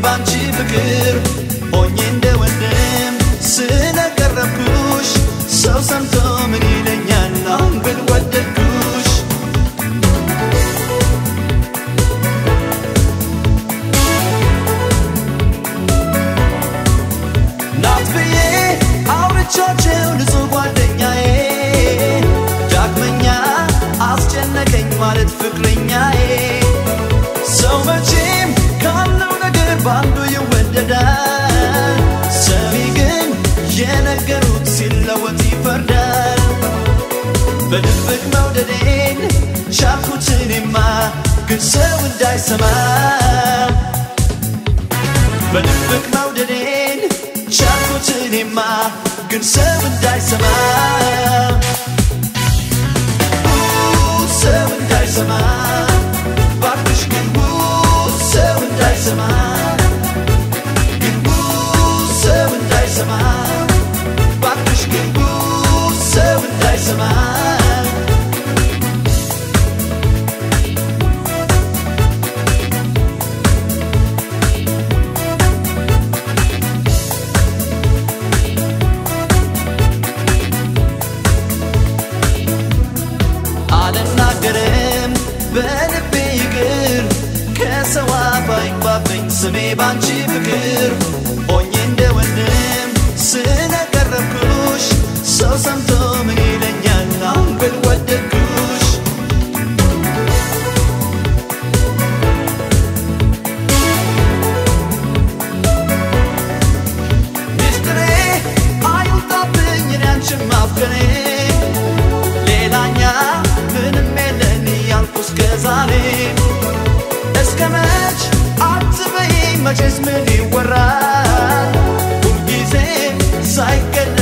ባንቺ ፍቅር ሆኜ እንደ ወንድም ስለቀረብኩሽ ሰው ሰምቶ ምን ይለኛል አሁን ብል ወደድኩሽ ናት ብዬ አውርቻቸው ንጹህ ጓደኛዬ ዳግመኛ አስጨነቀኝ ማለት ፍቅረኛዬ ሰው መቼም ካለው ነገር በአንዱ ይወደዳል ሰሚ ግን የነገሩት ሲለወጥ ይፈርዳል በድብቅ መውደዴን ቻልኩት እኔማ ግን ሰው እንዳይሰማ በድብቅ መውደዴን ቻልኩት እኔማ ግን ሰው እንዳይሰማ ሰው እንዳይሰማ ባክሽ ግን ሰው እንዳይሰማ ግን ሰው እንዳይሰማ ባክሽ ግን ሰው እንዳይሰማ አልናገርም በልቤ ይቅር ከሰው አፍ አይግባብኝ ስሜ ባንቺ ፍቅር ሆኜ እንደ ወንድም ስለቀረብኩሽ ሰው ሰምቶ ምን ይለኛል አሁን ብል ወደድኩሽ ሚስጥሬ አይውጣብኝ እኔ አንቺን ማፍቀሬ ሌላኛ ምንም የለን ያልኩ እስከ ዛሬ እስከ መች አትበይ መቼስ ምን ይወራል ሁልጊዜ ሳይገለ